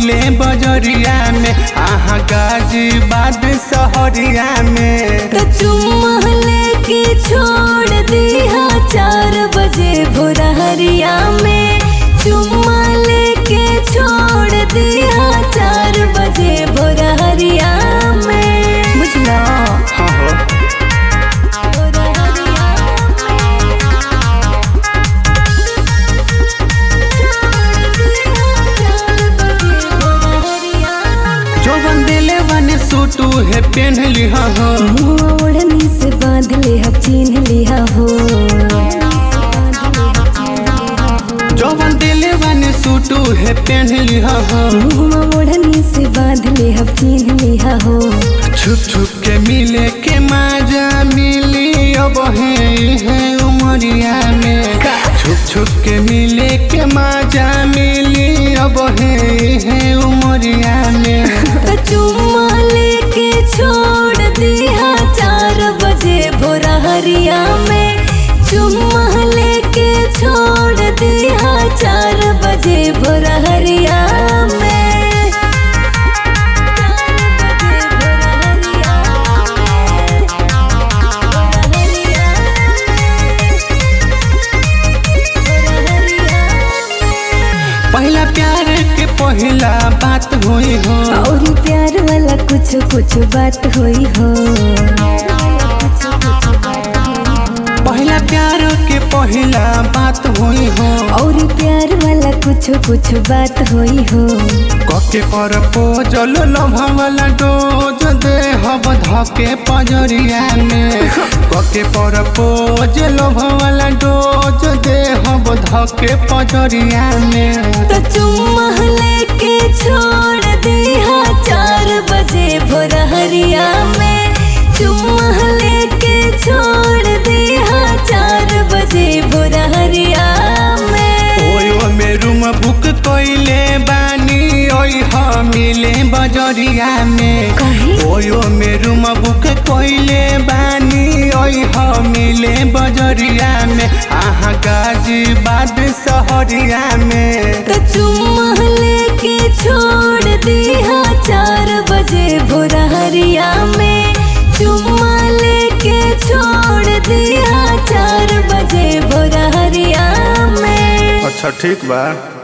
मिले बजरिया में आहा गाजीबाद सहरिया में तो चुम्मा लेके छोड़ दिया चार बजे भोरहरिया में चुम्मा लेके छोड़ दिया चार बजे भोरहरिया में बुझला हाँ हो भोरहरिया में छोड़ दिया चार बजे भोरहरिया में जौवन दिले बने सूटू है पेन लिहा हो मुआ ओढ़नी से बांध ले हम चिन्ह लिया हो जौवन दिले बने सूटू है पेन लिहा हो मुआ ओढ़नी से बांध ले हम चिन्ह लिया हो छुप छुप के मिले के माजा मिली अब है है उमरिया में छुप छुप के मिले के माजा मिली अब है है उमरिया में तो चुम्मा लेके छोड़ दिया चार बजे भोरहरिया में चुम्मा लेके छोड़ दिया चार बजे भोरहरिया में चार बजे भोरहरिया में भोरहरिया में पहला प्यार के पहला बात हुई हो और प्यार वाला कुछ कुछ बात हुई हो पहला प्यार के पहला बात हुई हो और प्यार वाला कुछ कुछ बात हुई हो कके पर पोजल लम्हा वाला डोज दे हब धके पजरिया में कके पर पोज लम्हा वाला डोज दे हब धके पजरिया में तो चुम्मा लेके छोड़ दिया चार बजे भोरहरिया में चुम्मा लेके छोड़ दिया चार बजे भोरहरिया में ओयो में रूम बुक कइले बानी ओइ ह मिले बजरिया में कहीं ओयो में रूम बुक कइले बानी ओइ ह मिले बजरिया में आहा गाजीबाद सहरिया में तो चुम्मा लेके छोड़ दिया चार बजे भोरहरिया में चुम्मा लेके छोड़ दिया चार बजे भोरहरिया में अच्छा ठीक बा